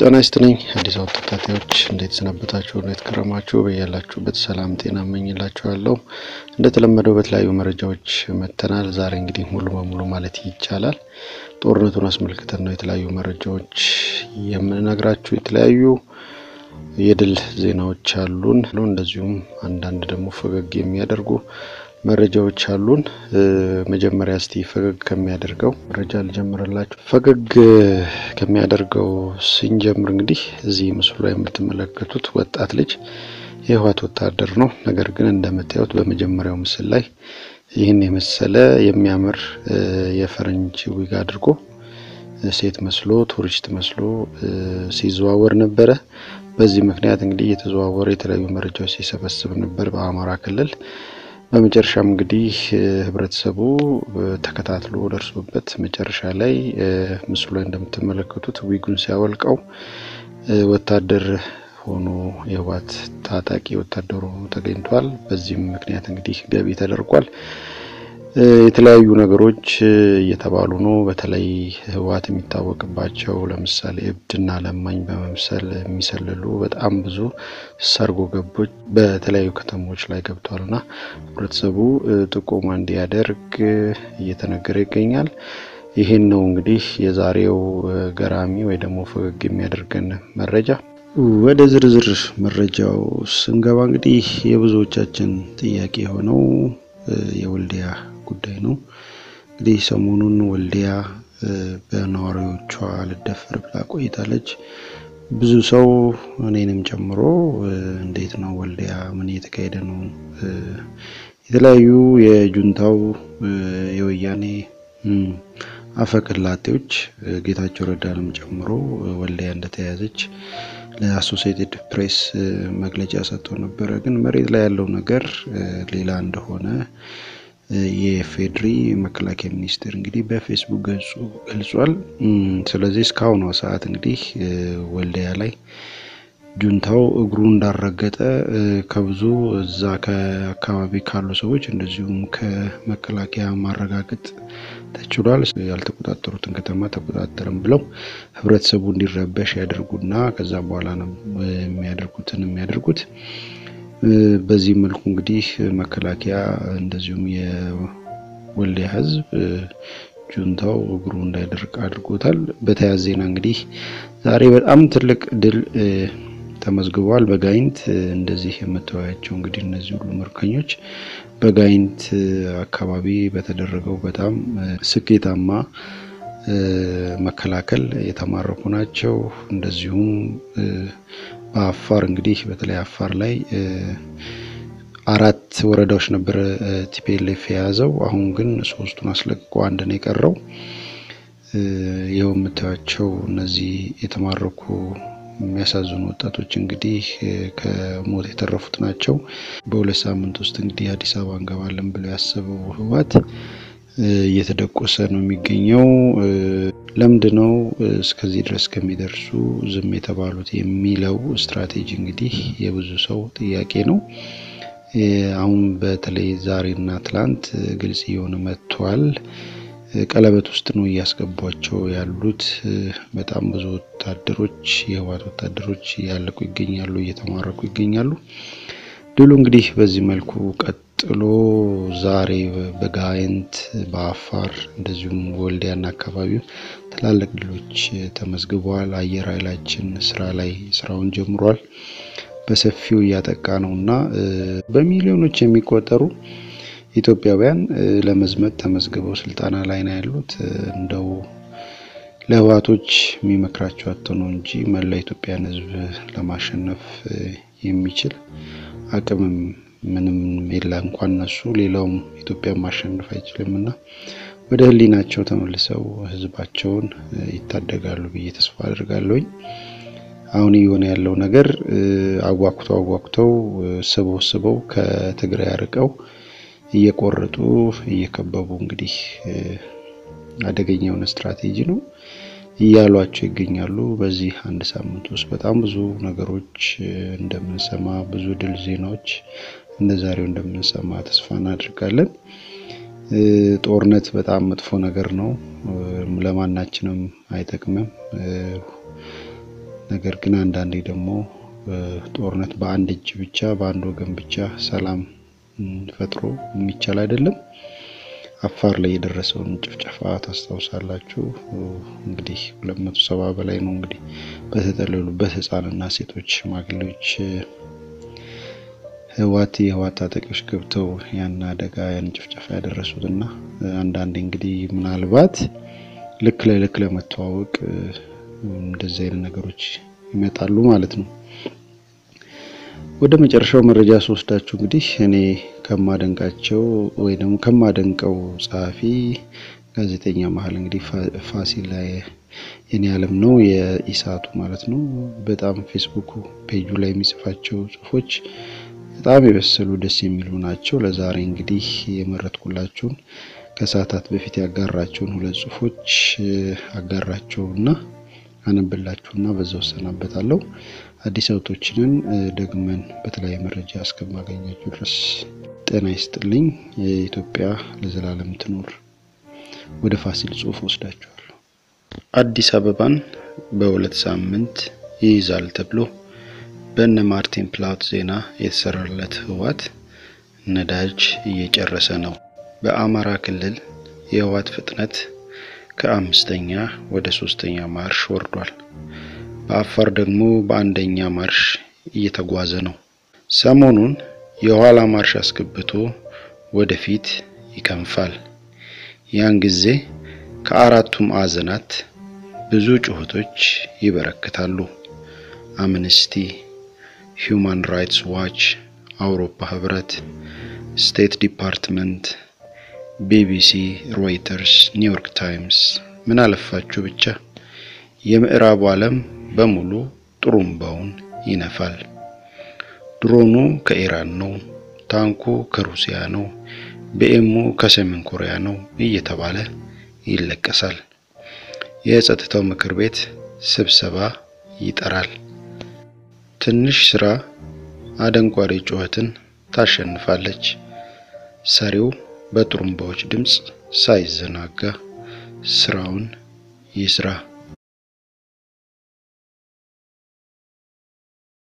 ጤና ይስጥልኝ አዲስ አበባ ተከታታዮች እንዴት ሰነበታችሁ? እንዴት ከረማችሁ? በያላችሁበት ሰላም ጤና እመኝላችኋለሁ። እንደተለመደው በተለያዩ መረጃዎች መጥተናል። ዛሬ እንግዲህ ሙሉ በሙሉ ማለት ይቻላል ጦርነቱን አስመልክተን ነው የተለያዩ መረጃዎች የምንነግራችሁ። የተለያዩ የድል ዜናዎች አሉን፣ እንደዚሁም አንዳንድ ደግሞ ፈገግ የሚያደርጉ መረጃዎች አሉን። መጀመሪያ እስቲ ፈገግ ከሚያደርገው መረጃ ልጀምርላችሁ። ፈገግ ከሚያደርገው ስንጀምር እንግዲህ እዚህ ምስሉ ላይ የምትመለከቱት ወጣት ልጅ የህወሓት ወታደር ነው። ነገር ግን እንደምታዩት በመጀመሪያው ምስል ላይ ይህን የመሰለ የሚያምር የፈረንጅ ዊግ አድርጎ ሴት መስሎ ቱሪስት መስሎ ሲዘዋወር ነበረ። በዚህ ምክንያት እንግዲህ እየተዘዋወረ የተለያዩ መረጃዎች ሲሰበስብ ነበር በአማራ ክልል በመጨረሻም እንግዲህ ህብረተሰቡ ተከታትሎ ደርሶበት መጨረሻ ላይ ምስሉ ላይ እንደምትመለከቱት ዊጉን ሲያወልቀው ወታደር ሆኖ የህወሓት ታጣቂ ወታደሩ ተገኝቷል። በዚህም ምክንያት እንግዲህ ገቢ ተደርጓል። የተለያዩ ነገሮች እየተባሉ ነው። በተለይ ህወሓት የሚታወቅባቸው ለምሳሌ እብድና ለማኝ በመምሰል የሚሰልሉ በጣም ብዙ ሰርጎ ገቦች በተለያዩ ከተሞች ላይ ገብቷልና ህብረተሰቡ ጥቆማ እንዲያደርግ እየተነገረ ይገኛል። ይህን ነው እንግዲህ የዛሬው ገራሚ ወይ ደግሞ ፈገግ የሚያደርገን መረጃ። ወደ ዝርዝር መረጃው ስንገባ እንግዲህ የብዙዎቻችን ጥያቄ የሆነው የወልዲያ ጉዳይ ነው። እንግዲህ ሰሞኑን ወልዲያ በነዋሪዎቿ ልደፈር ብላ ቆይታለች። ብዙ ሰው እኔንም ጨምሮ እንዴት ነው ወልዲያ ምን እየተካሄደ ነው? የተለያዩ የጁንታው የወያኔ አፈቀላጤዎች ጌታቸው ረዳንም ጨምሮ ወልዲያ እንደተያዘች ለአሶሲኤትድ ፕሬስ መግለጫ ሰጥቶ ነበረ። ግን መሬት ላይ ያለው ነገር ሌላ እንደሆነ የፌድሪ መከላከያ ሚኒስቴር እንግዲህ በፌስቡክ ገጹ ገልጿል። ስለዚህ እስካሁኗ ሰዓት እንግዲህ ወልዲያ ላይ ጁንታው እግሩ እንዳረገጠ ከብዙ እዛ ከአካባቢ ካሉ ሰዎች እንደዚሁም ከመከላከያ ማረጋገጥ ተችሏል። ያልተቆጣጠሩትን ከተማ ተቆጣጠርም ብለው ህብረተሰቡ እንዲረበሽ ያደርጉና ከዛ በኋላ ነው የሚያደርጉትን የሚያደርጉት። በዚህ መልኩ እንግዲህ መከላከያ እንደዚሁም የወልዲያ ህዝብ ጁንታው እግሩ እንዳይደርቅ አድርጎታል። በተያያዘ ዜና እንግዲህ ዛሬ በጣም ትልቅ ድል ተመዝግቧል። በጋይንት እንደዚህ የምታዩዋቸው እንግዲህ እነዚህ ሁሉ ምርኮኞች በጋይንት አካባቢ በተደረገው በጣም ስኬታማ መከላከል የተማረኩ ናቸው። እንደዚሁም በአፋር እንግዲህ በተለይ አፋር ላይ አራት ወረዳዎች ነበረ ቲፒኤልኤፍ የያዘው። አሁን ግን ሶስቱን አስለቅቆ አንድ ነው የቀረው። ይኸው የምታዩቸው እነዚህ የተማረኩ የሚያሳዝኑ ወጣቶች እንግዲህ ከሞት የተረፉት ናቸው። በሁለት ሳምንት ውስጥ እንግዲህ አዲስ አበባ እንገባለን ብለው ያሰበው ህወሓት እየተደቆሰ ነው የሚገኘው። ለምንድን ነው እስከዚህ ድረስ ከሚደርሱ ዝም የተባሉት የሚለው ስትራቴጂ እንግዲህ የብዙ ሰው ጥያቄ ነው። አሁን በተለይ ዛሬና ትላንት ግልጽ እየሆነ መጥቷል። ቀለበት ውስጥ ነው እያስገቧቸው ያሉት። በጣም ብዙ ወታደሮች የህወሓት ወታደሮች እያለቁ ይገኛሉ፣ እየተማረኩ ይገኛሉ። ድሉ እንግዲህ በዚህ መልኩ ቀጥሎ ዛሬ በጋይንት በአፋር እንደዚሁም ወልዲያና አካባቢው ትላልቅ ድሎች ተመዝግበዋል። አየር ኃይላችን ስራ ላይ ስራውን ጀምሯል። በሰፊው እያጠቃ ነው እና በሚሊዮኖች የሚቆጠሩ ኢትዮጵያውያን ለመዝመት ተመዝግበው ስልጠና ላይ ነው ያሉት። እንደው ለህወሓቶች የሚመክራቸው አጥቶ ነው እንጂ መላ ኢትዮጵያን ህዝብ ለማሸነፍ የሚችል አቅምም ምንም የለ። እንኳን እነሱ ሌላውም ኢትዮጵያን ማሸነፍ አይችልም እና ወደ ህሊናቸው ተመልሰው ህዝባቸውን ይታደጋሉ ብዬ ተስፋ አድርጋለሁኝ። አሁን እየሆነ ያለው ነገር አጓኩተው አጓኩተው ስበው ስበው ከትግራይ አርቀው እየቆረጡ እየከበቡ እንግዲህ አደገኛ የሆነ ስትራቴጂ ነው እያሏቸው ይገኛሉ። በዚህ አንድ ሳምንት ውስጥ በጣም ብዙ ነገሮች እንደምንሰማ ብዙ ድል ዜናዎች እንደ ዛሬው እንደምንሰማ ተስፋ እናደርጋለን። ጦርነት በጣም መጥፎ ነገር ነው። ለማናችንም አይጠቅምም። ነገር ግን አንዳንዴ ደግሞ ጦርነት በአንድ እጅ ብቻ በአንድ ወገን ብቻ ሰላም ፈጥሮ የሚቻል አይደለም። አፋር ላይ የደረሰውን ጭፍጨፋ ታስታውሳላችሁ። እንግዲህ ሁለት መቶ ሰባ በላይ ነው እንግዲህ በተጠለሉበት ህጻንና ሴቶች፣ ሽማግሌዎች ህዋት የህዋት ታጣቂዎች ገብተው ያን አደጋ ያን ጭፍጨፋ ያደረሱት እና አንዳንዴ እንግዲህ ምናልባት ልክ ለልክ ለመተዋወቅ እንደዚህ አይነት ነገሮች ይመጣሉ ማለት ነው። ወደ መጨረሻው መረጃ ስወስዳችሁ እንግዲህ እኔ ከማደንቃቸው ወይ ደግሞ ከማደንቀው ጸሐፊ ጋዜጠኛ መሀል እንግዲህ ፋሲል የኔ ዓለም ነው የኢሳቱ ማለት ነው። በጣም ፌስቡክ ፔጁ ላይ የሚጽፋቸው ጽሁፎች በጣም የበሰሉ ደስ የሚሉ ናቸው። ለዛሬ እንግዲህ የመረጥኩላችሁን ከሰዓታት በፊት ያጋራቸውን ሁለት ጽሁፎች አጋራቸውና አነብላችሁና በዛው እሰናበታለሁ። አዲስ አውቶችንን ደግመን በተለያየ መረጃ እስከማገኛችሁ ድረስ ጤና ይስጥልኝ። የኢትዮጵያ ለዘላለም ትኑር። ወደ ፋሲል ጽሁፍ ወስዳችኋለሁ። አዲስ አበባን በሁለት ሳምንት ይይዛል ተብሎ በእነ ማርቲን ፕላት ዜና የተሰራለት ህወሓት ነዳጅ እየጨረሰ ነው። በአማራ ክልል የህወሓት ፍጥነት ከአምስተኛ ወደ ሶስተኛ ማርሽ ወርዷል። በአፋር ደግሞ በአንደኛ ማርሽ እየተጓዘ ነው። ሰሞኑን የኋላ ማርሽ አስገብቶ ወደፊት ይከንፋል። ያን ጊዜ ከአራቱ ማዕዘናት ብዙ ጩኸቶች ይበረክታሉ። አምነስቲ፣ ሂዩማን ራይትስ ዋች፣ አውሮፓ ህብረት፣ ስቴት ዲፓርትመንት፣ ቢቢሲ፣ ሮይተርስ፣ ኒውዮርክ ታይምስ ምን አለፋችሁ ብቻ የምዕራቡ ዓለም በሙሉ ጥሩምባውን ይነፋል። ድሮኑ ከኢራን ነው፣ ታንኩ ከሩሲያ ነው፣ ቢኤሙ ከሰሜን ኮሪያ ነው እየተባለ ይለቀሳል። የጸጥታው ምክር ቤት ስብሰባ ይጠራል። ትንሽ ስራ አደንቋሪ ጩኸትን ታሸንፋለች። ሰሪው በጥሩምባዎች ድምፅ ሳይዘናጋ ስራውን ይስራ።